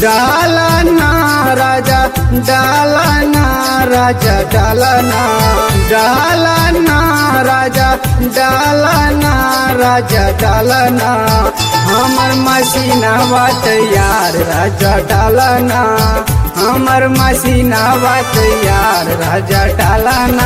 डालना राजा डालना राजा डालना डालना राजा डालना राजा डालना हमर मसीना बात यार राजा डालना हमर मसीना बात यार राजा डालना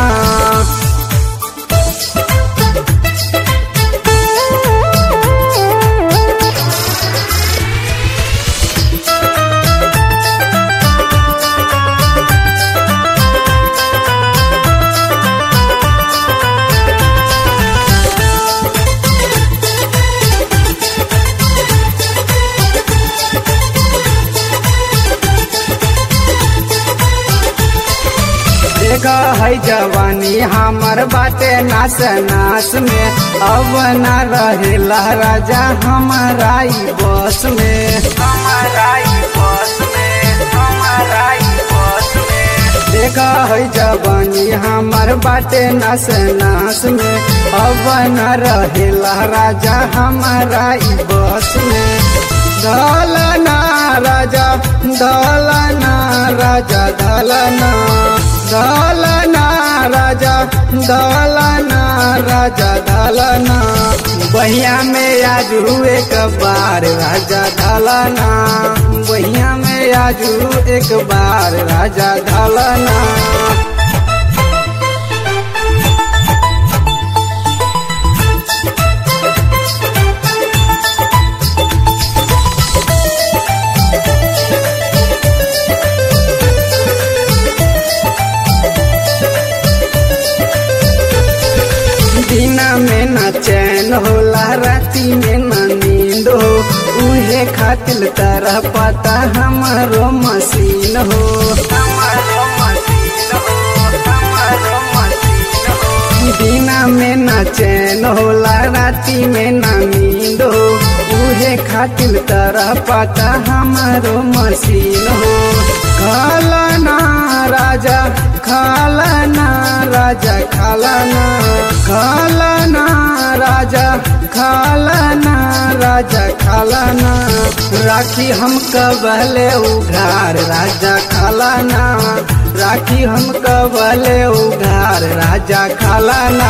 देखा है जवानी हमर बाटे नास नास में अब न रहेला राजा हमारा ई बस में हमारा ई बस में हमारा ई बस में देखा है जवानी हमर बाटे नास नास में अब न रहेला राजा हमारा ई बस में दलना राजा दलना राजा दलना दलना राजा दलना राजा दलना बहिया में आज एक बार राजा दलना बहिया में आज एक बार राजा दलना दिना में न चैन होला राती में न नींद हो उहे खातिर तरह पता हमारो मशीन हो हमारो मशीन हो हमारो मशीन हो दिना में न चैन होला राती में न नींद हो उहे खातिर तरह पता हमारो मशीन हो खालना राजा खालना राजा खालना खालना राजा खालना राजा खालना राखी हम कबले उघार राजा खालना राखी हम कबले उघार राजा खालना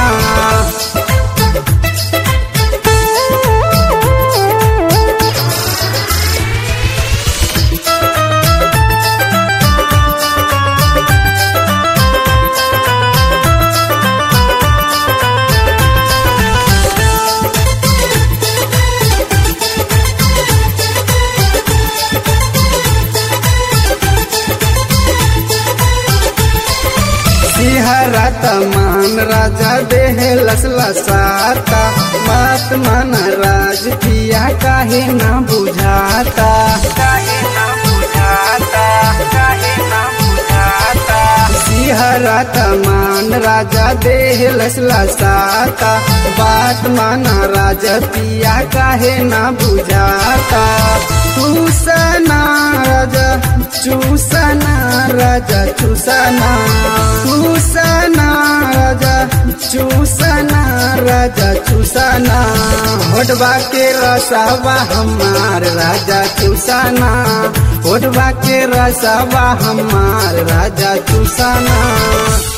सिहरत मान राजा देह लसला साता बात मन राज पिया काहे ना बुझाता काहे ना बुझाता काहे ना बुझाता सिहरत मान राजा देह लसला साता बात माना राजा पिया काहे ना बुझाता चूसना राजा चूसना राजा चूसना चूसना राजा चूसना राजा चूसना होटबा के रसवा हमार राजा चूसना होटबा के रसवा हमार राजा चूसना